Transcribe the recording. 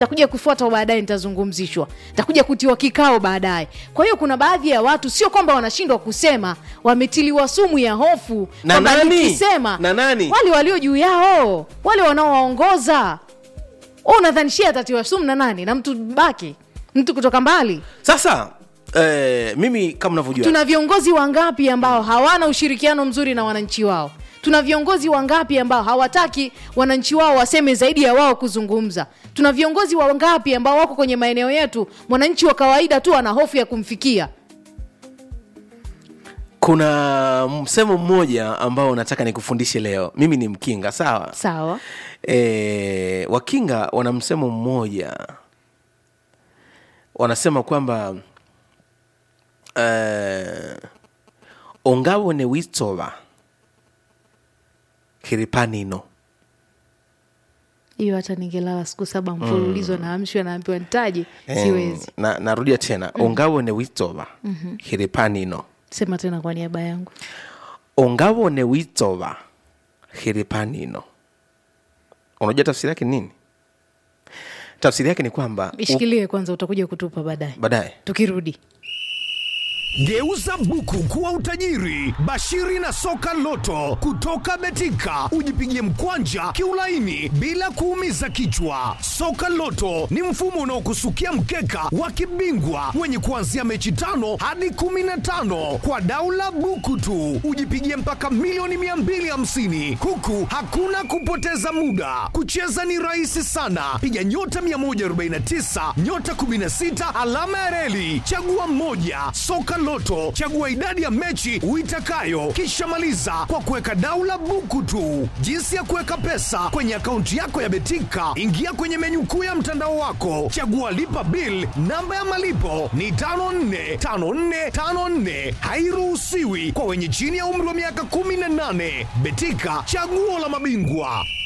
takuja kufuata baadaye nitazungumzishwa takuja kutiwa kikao baadaye kwa hiyo kuna baadhi ya watu sio kwamba wanashindwa kusema wametiliwa sumu ya hofu Na kwamba nani? nikisema Na nani? wale walio juu yao wale wanaowaongoza Wewe unadhanishia atatiwa sumu na nani na mtu baki mtu kutoka mbali sasa eh, mimi kama unavyojua tuna viongozi wangapi ambao hawana ushirikiano mzuri na wananchi wao tuna viongozi wangapi ambao hawataki wananchi wao waseme zaidi ya wao kuzungumza tuna viongozi wangapi ambao wako kwenye maeneo yetu mwananchi wa kawaida tu ana hofu ya kumfikia kuna msemo mmoja ambao nataka nikufundishe leo mimi ni mkinga sawa sawa e, wakinga wana msemo mmoja wanasema kwamba uh, ongawone witova kiripanino hiyo hata ningelala siku saba mfululizo mm. naamshwa naambiwa nitaje Em, siwezi na, narudia tena mm. ongawone witova mm-hmm. kiripanino sema tena kwa niaba yangu ongawone witova kiripanino unajua tafsiri yake ni nini tafsiri yake ni kwamba u- ishikilie kwanza utakuja kutupa baadaye baadaye tukirudi Geuza buku kuwa utajiri. Bashiri na soka loto kutoka Betika, ujipigie mkwanja kiulaini bila kuumiza kichwa. Soka loto ni mfumo unaokusukia mkeka wa kibingwa wenye kuanzia mechi tano hadi kumi na tano kwa daula buku tu, ujipigie mpaka milioni 250 huku hakuna kupoteza muda. Kucheza ni rahisi sana, piga nyota 149 nyota 16 alama ya reli, chagua moja. Soka Loto, chagua idadi ya mechi uitakayo, kisha maliza kwa kuweka daula buku tu. Jinsi ya kuweka pesa kwenye akaunti yako ya Betika, ingia kwenye menyu kuu ya mtandao wako, chagua lipa bill. Namba ya malipo ni 545454, hairuhusiwi kwa wenye chini ya umri wa miaka 18. Betika, chaguo la mabingwa.